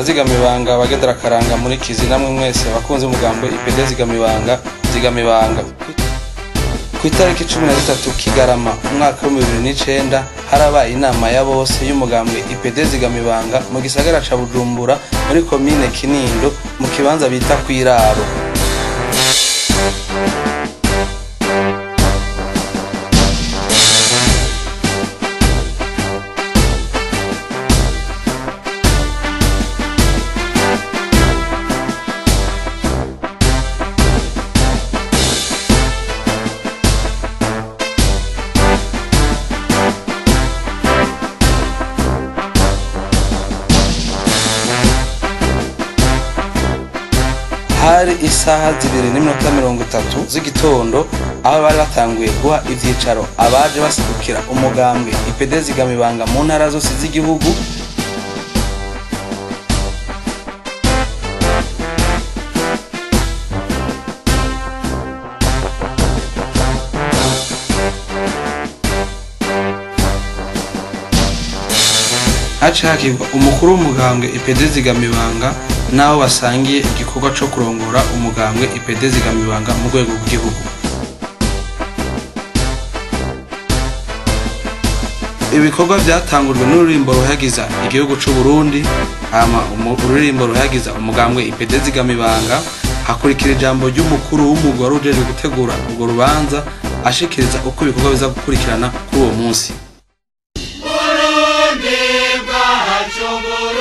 ndazigamibanga abagendera akaranga muri kizi namwe mwese abakunzi b'umugambwe ipd zigamibanga zigamibanga ku itariki cumi na zitatu kigarama umwaka w'ibihumbi bibiri n'icenda harabaye inama ya bose y'umugambwe ipd zigamibanga mu gisagara ca bujumbura muri komine kinindo mu kibanza bita kw'iraro hari isaha zibiri n'iminota mirongo itatu z'igitondo aho bari batanguye guha ivyicaro abaje basidukira umugambwe ipd zigamibanga mu ntara zose z'igihugu haciye hakirwa umukuru w'umugambwe ipd zigamibanga n'aho basangiye igikorwa co kurongora umugambwe ipd zigamibanga mu rwego rw'igihugu ibikorwa byatangujwe n'ururirimbo ruhagiza igihugu c'u Burundi hama umu- ururirimbo ruhagiza umugambwe ipd zigamibanga hakurikira ijambo ry'umukuru w'umugore ujejwe gutegura urwo rubanza ashikiriza uko ibikorwa biza gukurikirana kuri uwo munsi Burundi bwacu